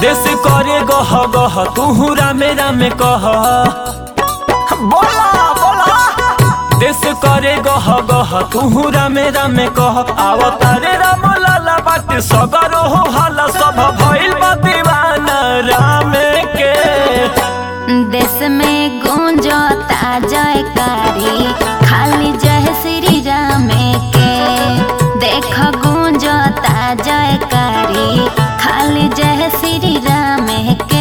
देश करे गह गह तू रामे रामे कह बोला बोला देश करे गह गह तू रामे रामे कह आवतारे राम लाला बाटे सगरो हो हाला सब भइल बा दीवाना रामे के देश में गूंजता जयकारी खाली जय श्री राम के देख गूंजता जयकारी खाली जय श्री राम के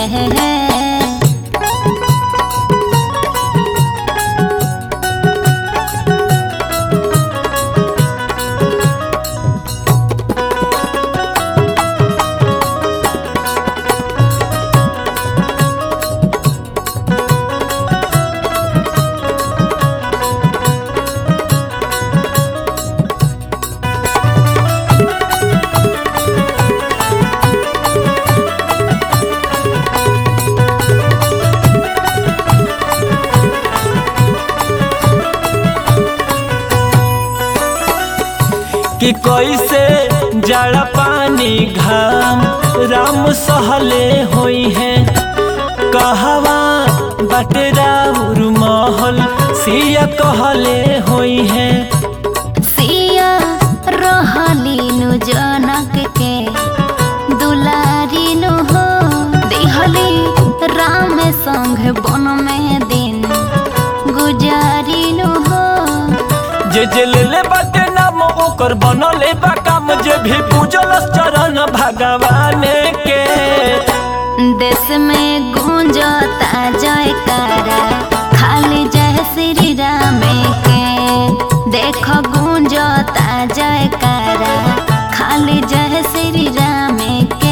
कि कैसे जड़ा पानी घाम राम सहले होई है कहवा बटे राउर महल सिया कहले होई है सिया रहलीनु जनक के दुलारीनु हो दिहली राम संग बन में दिन गुजारीनु हो जे जे ले बाटे नाम ओकर बनले बा काम जे भी पूजल चरण भगवान के देश में गूंजता जयकारा खाली जय श्री राम के देख गूंजता जयकारा खाली जय श्री राम के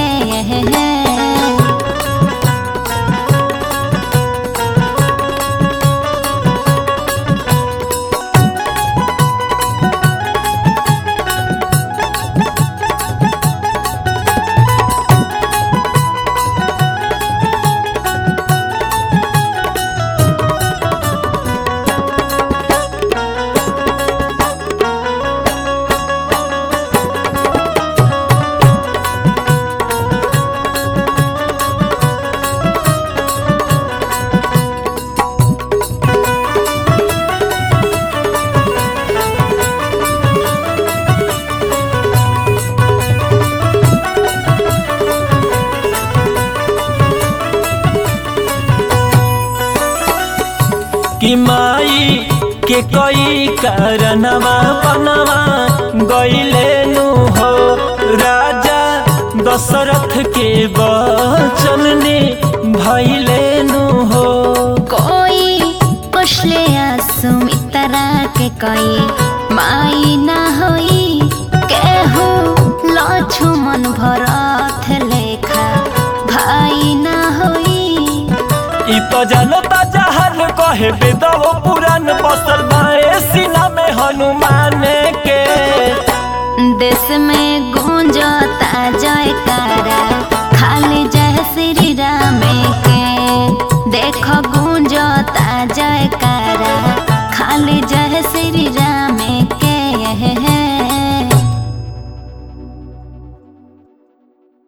कि माई के कई कारणवा बनवा गईले नु हो राजा दशरथ के वचन ने भइले नु हो कोई पुछले सुमित्रा के कोई माई ना होई केहू लक्ष्मण भरत लेखा भाई ना होई इ तो जानता जहर कहे बेदव पुराण बसल बाए सीना में हनुमान के देश में गूंजता जयकारा खाली जय श्री राम के देख गूंजता जयकारा